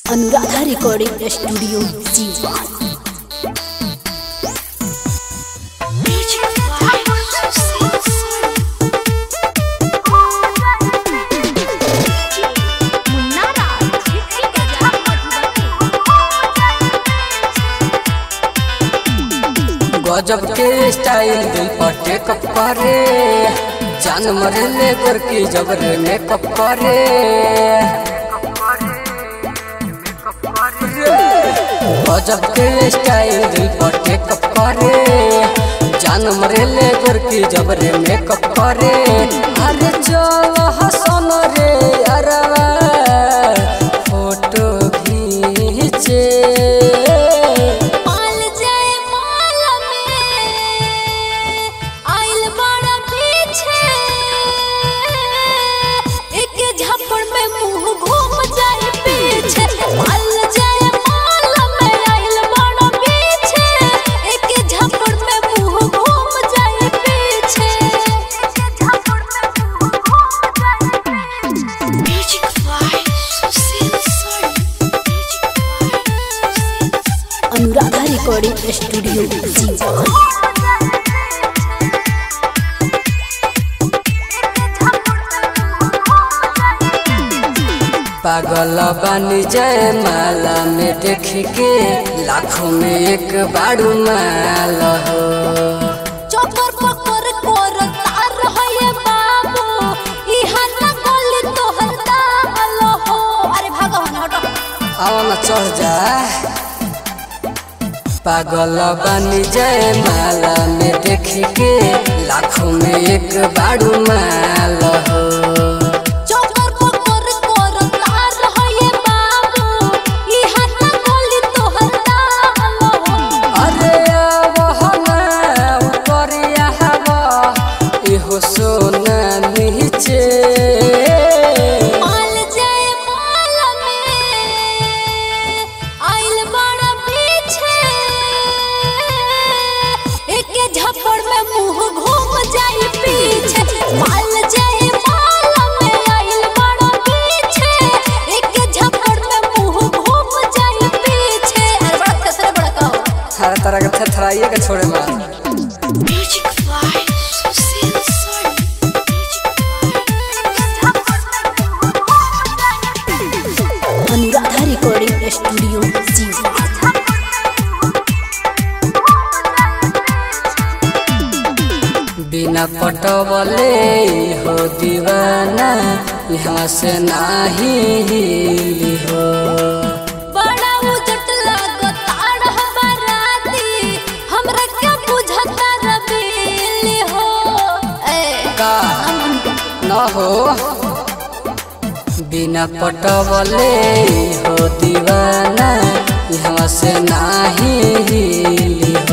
Anuradha recording studio जीवा गजब के स्टाइल दिल पर टेकअप करे जान मरे ले गोरकी जबरे मेकअप करे गजब के स्टाइल दिल पर टेकअप करे जान मरे ले गोरकी जबरे मेकअप करे अरे चल हसन रे अरवा फोटो खींचे माल जाए माल में आइल बड़ा पीछे एक झपड़ में मुंह घूम जाए पीछे माल जाए माल में आइल बड़ा पीछे एक झपड़ में मुंह घूम जाए पीछे एक झपड़ में मुंह घूम जाए पीछे Music fly, Susil Sol. Music fly, Susil Sol. Anuradha recording studio जीवा पागल बानी जय माला में देख के लाखों में एक बाड़ू माल हो चोकर पकर कोर तार है ये बाबू इहा न गली तोहर दाल हो अरे भागो ना हटो आओ न चढ़ जा पागल बानी जय माला में देख के लाखों में एक बाड़ू माल हो चोकर पकर कोर तार है ये बाबू इहा न गली तोहर दाल हो अरे आवहना ऊपर हवा इहो सोना नीचे माल जाए माल में आइल बड़ा पीछे एक झपड़ में मुंह घूम जाए पीछे माल जाए माल में आइल बड़ा पीछे एक झपड़ में मुंह घूम जाए पीछे अरे बड़ा कसरे बड़ा कहो हर तरह के थरथराइए के छोड़े मार Music fly, Susil Sol. Music fly. Anuradha recording studio जीवा बिना पटवले हो दीवाना यहाँ से नाही हिली हो बड़ा उजट लागताड़ हमाराती हमरा क्या बुझता रबीली हो ए का न हो बिना पटवले हो दीवाना यहाँ से नाही हिली